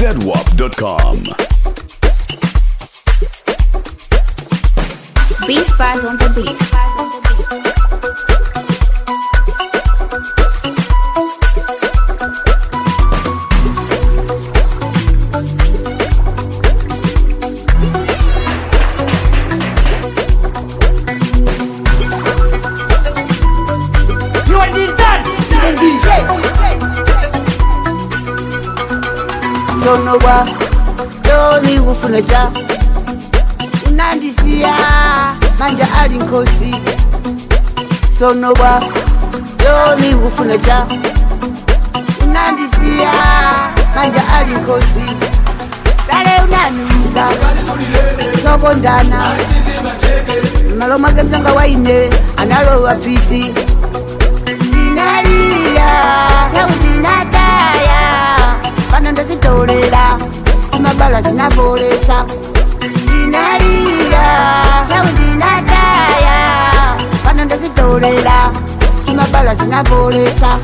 zedwap.com. Beast Spies on the beat. You are the done. The DJ. sonowa doni kufuneja unandisiya manja ali nkosi sonowa doni kufuneja unandisiya manja ali nkosi dale unanuza sokondana maloma gemzanga waine analowa pisi ndinaliya yaudinataya pano ndazitolera imabala zinabolesa ndinaliya yaudinataya pano ndazitolera imabala zinabolesa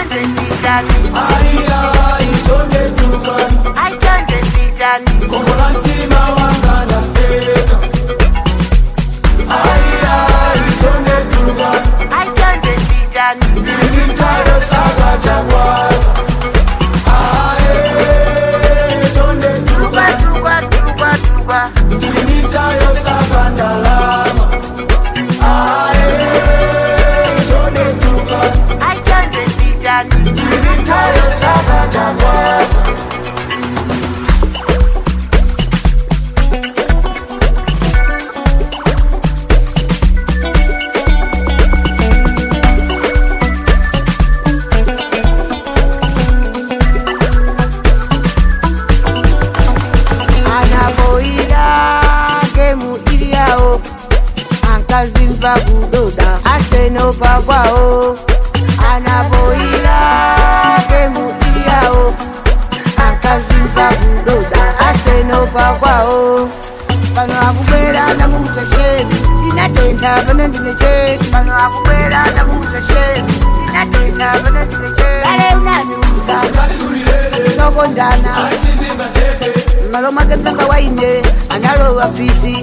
anaboira gemu iliyawo ankazimva kudoda asenopagwawo anaboira gemu iliyawo ankazimva kudoda asenopagwawo pano akubwera namuuza sheni ndinatenda pano ndinecheti pano akubwera namuuza sheni ndinatenda pano ndinecheti kale unaniuza sokondana maloma genzanga waine analowa fisi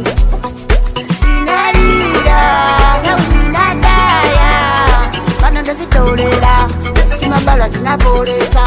inalira nauzinataya kana ndazitolera timabala zinabolesa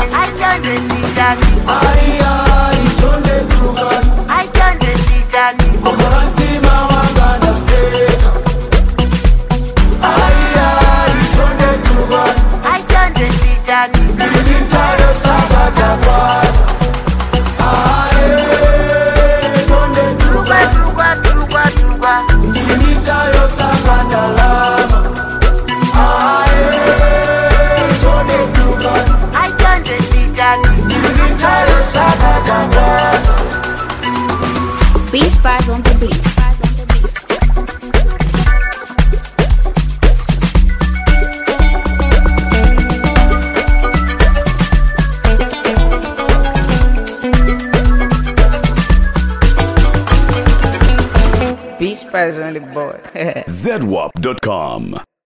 Beast Spies on the beat. Beach Spice on the board. zedwap.com.